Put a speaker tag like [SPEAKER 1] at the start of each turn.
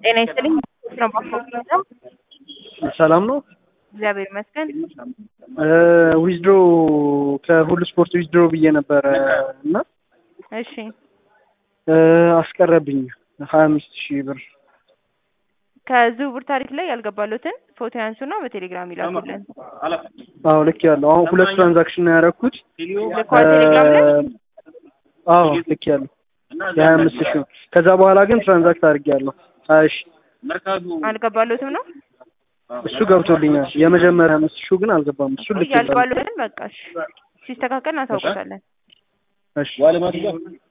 [SPEAKER 1] ጤና ይስጥልኝ። ነው ባኮ
[SPEAKER 2] ሰላም ነው።
[SPEAKER 1] እግዚአብሔር ይመስገን።
[SPEAKER 2] ዊዝድሮ ከሁሉ ስፖርት ዊዝድሮ ብዬ ነበረ እና
[SPEAKER 1] እሺ
[SPEAKER 2] አስቀረብኝ ሀያ አምስት ሺህ ብር።
[SPEAKER 1] ከዝውውር ታሪክ ላይ ያልገባሉትን ፎቶ ያንሱና በቴሌግራም ይላኩልን።
[SPEAKER 2] አዎ ልክ ያለው አሁን ሁለት ትራንዛክሽን ነው ያደረኩት።
[SPEAKER 1] ልኳል ቴሌግራም ላይ
[SPEAKER 2] አዎ ልክ ያለው የሀያ አምስት ሺህ ነው። ከዛ በኋላ ግን ትራንዛክት አድርጌያለሁ ሀያ ሺህ
[SPEAKER 1] አልገባሉትም ነው
[SPEAKER 2] እሱ ገብቶልኛል። የመጀመሪያ አምስት ሺህ ግን አልገባም። እሱ ልክ ያለው
[SPEAKER 1] ያልገባሉትን በቃ እሺ፣ ሲስተካከል እናሳውቀታለን።
[SPEAKER 2] እሺ